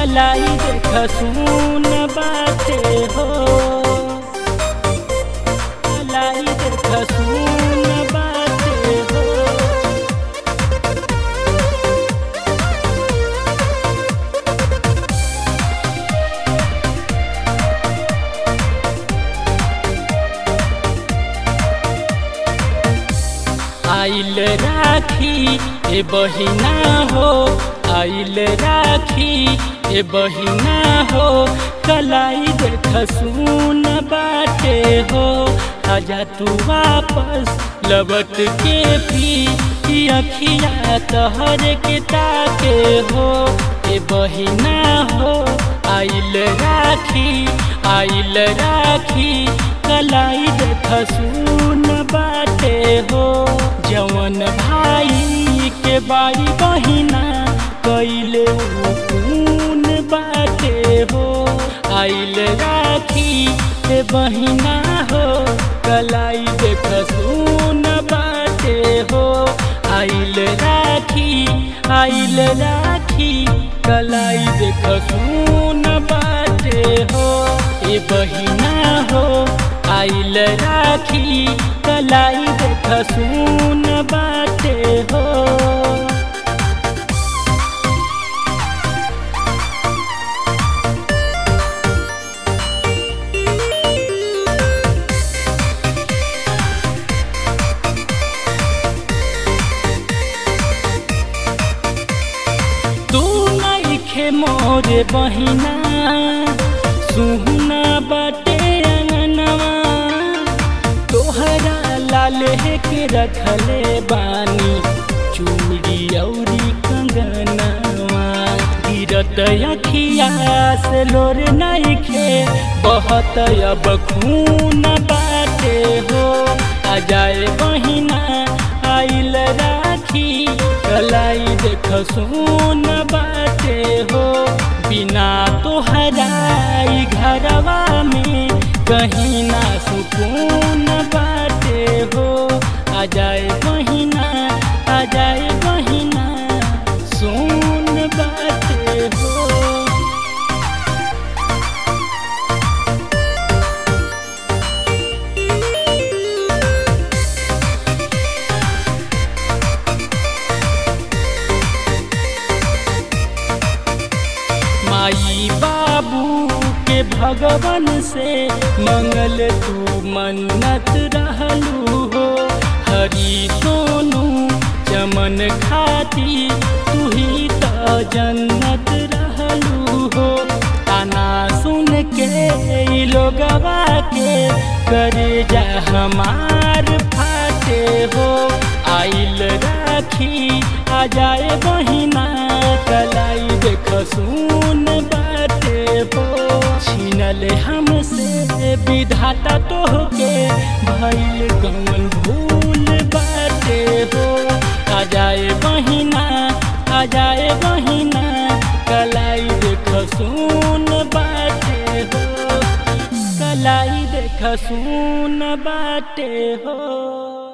कलाई देख सुन बाटे हो कलाई देख सुन बाटे हो आइल राखी ए बहिना हो आइल राखी ए बहिना हो कलाई देख सुन बाटे हो आजा तू वापस लबट के पी ई अखिया तहर के ताके हो ए बहिना हो आइल राखी आइल राखी कलाई देख सुन बाटे हो जवन भाई के बाई बहिना कैले कून बाटे हो आइल राखी के बहिना हो कलाई देख सुन बाटे हो आइल राखी आइल राखी कलाई देख सुन बाटे हो ए बहिना हो आइल राखी कलाई देख सुन बाटे हो तू नइखे मोरे बहिना सुहना बाटे अंगनवा तोहरा लाल के रखले बानी चूड़ी औरी कंगनवा गिरत अखिया से लोर नइखे बहत अब खून बाटे हो आ जाए बहिना आइल राखी कलाई देख सुन बाटे हो बिना तोहराई घरवा में कहीं ना सुकून बाटे हो आ जाए बहिना आ जाए बहिना सुन बाटे हो माई बाबू के भगवान से मंगल तू मन्नत रहलू हो हरी सोनू चमन खाती तू ही तो जन्नत रहलू हो ताना सुन के ई लोगवा के करे जा हमार फाटे हो आइल राखी आ जाए बहिना कलाई देख सुन बाटे हो छीनल हमसे विधाता तोहके भइल कौन भूल बाटे हो आ जाए बहिना आ जाए बहिना कलाई देख सुन बाटे हो कलाई देख सुन बाटे हो